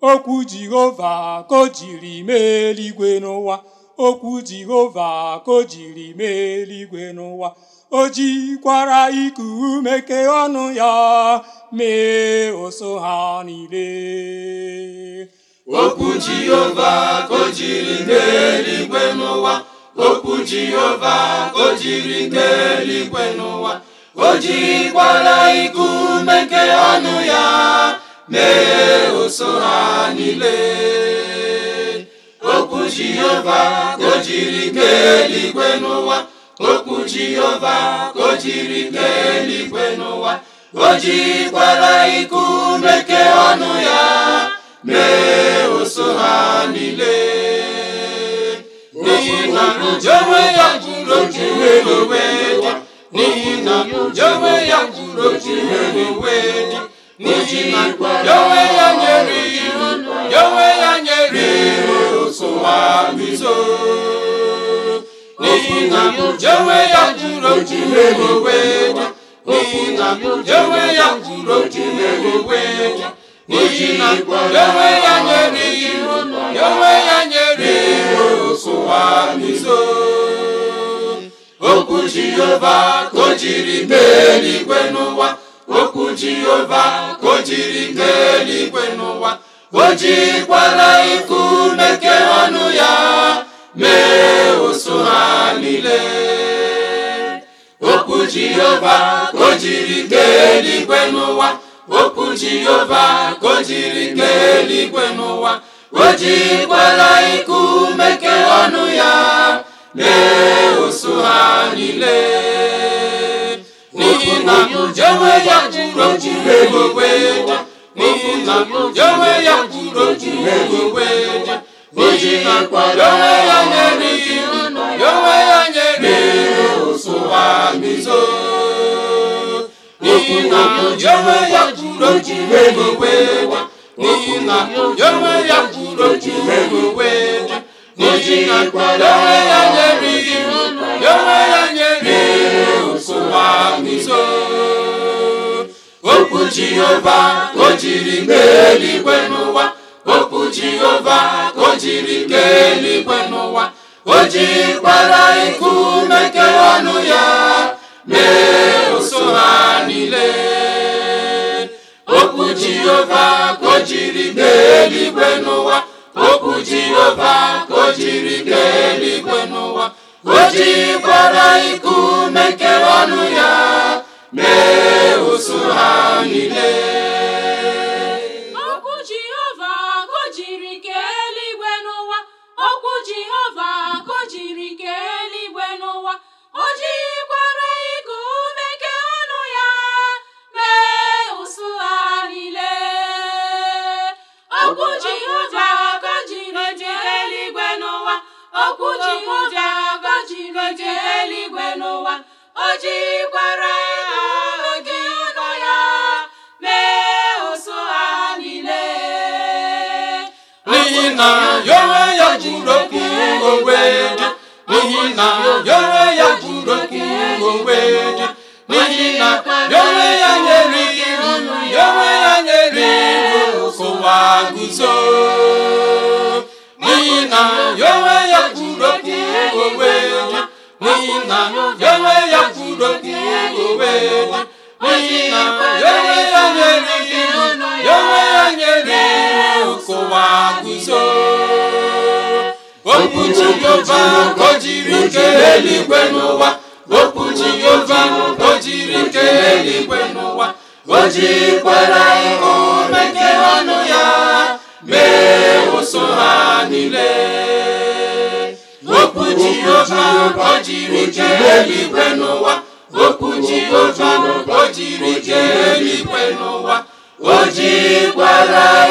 okwu jehova ka o jiri mee eluigwe n'ụwa okwu jehova ka o jiri mee eluigwe n'ụwa o jikwara iku ume kee ọnụ ya mee ụsụ ha niile okwu jehova ka o jiri kee eluigwe n'ụwa okwu jehova ka o jiri kee eluigwe n'ụwa o jikwara iku ume kee ọnụ ya mee ụsụ ha niile okwu jehova ka o jiri kee eluigwe n'ụwa okwu jehova ka o jiri kee eluigwe n'ụwa o jikwara iku ume kee ọnụ ya mee ụsụ ha niile n'ihi na onwe ya kwuru otu onwe dị n'ihi na onwe ya kwuru otu onwe dị n'ihi na onwe ya nyere iwu onwe ya nyere iwu ụsụ ha bizo n'ihi na onwe ya kwuru otu onwe dị n'ihi na onwe ya kwuru otu onwe dị n'ihi na onwe ya nyere iwu onwe ya nyere iwu ụsụwa n'izo okwu jehova ka o jiri kee eluigwe n'ụwa okwu jehova ka o jiri kee eluigwe n'ụwa o jikwara iku ume kee ọnụ ya mee ụsụ ha niile okwu jehova ka o jiri kee eluigwe n'ụwa okwu jehova ka o jiri kee eluigwe n'ụwa o jikwara iku ume kee ọnụ ya mee ụsụ ha niile n'ihi na onwe ya kwuru otu onwe dị n'ihi na onwe ya kwuru otu onwe dị n'ihi na onwe ya nyere iwu onwe ya nyere iwu ụsụwa bizo n'ihi na onwe ya kwuru otu onwe dị n'ihi na onwe ya kwuru otu onwe dị n'ihi na onwe ya nyere iwu onwe ya nyere iwu ụsụwa bizo okwu jehova ka o jiri kee eluigwe n'ụwa okwu jehova ka o jiri kee eluigwe n'ụwa o jikwara iku ume kee ọnụ ya mee ụsụ ha niile okwu jehova ka o jiri kee eluigwe n'ụwa okwu jehova ka o jiri kee eluigwe n'ụwa o jikwara iku ume kee ọnụ ya mee ụsụ ha niile okwu jehova ka o jiri kee eluigwe n'ụwa okwu jehova ka o jiri kee eluigwe n'ụwa o jikwara iku ume kee ọnụ ya mee ụsụ ha niile okwu jehova ka o jiri kee eluigwe n'ụwa okwu jehova ka o jiri kee eluigwe n'ụwa o jikwara oge ọnụ ya mee ụsụ ha niile n'ihi na ya onwe ya kwuru okwu onwe dị n'ihi na ya onwe ya kwuru okwu onwe dị n'ihi na ya onwe ya nyere iwu ya onwe ya nyere iwu ụwa guzo n'ihi na ya onwe ya kwuru okwu onwe dị n'ihi na ya onwe ya kwuru okwu onwe dị n'ihi na ya onwe ya nyere iwu ya onwe ya nyere iwu ụwa guzo okwu jehova ka o jiri kee eluigwe n'ụwa okwu jehova ka o jiri kee eluigwe n'ụwa o jikwara ihu mekee ọnụ ya mee ụsụ ha niile okwu jehova ka o jiri kee eluigwe n'ụwa okwu jehova ka o jiri kee eluigwe n'ụwa o jikwara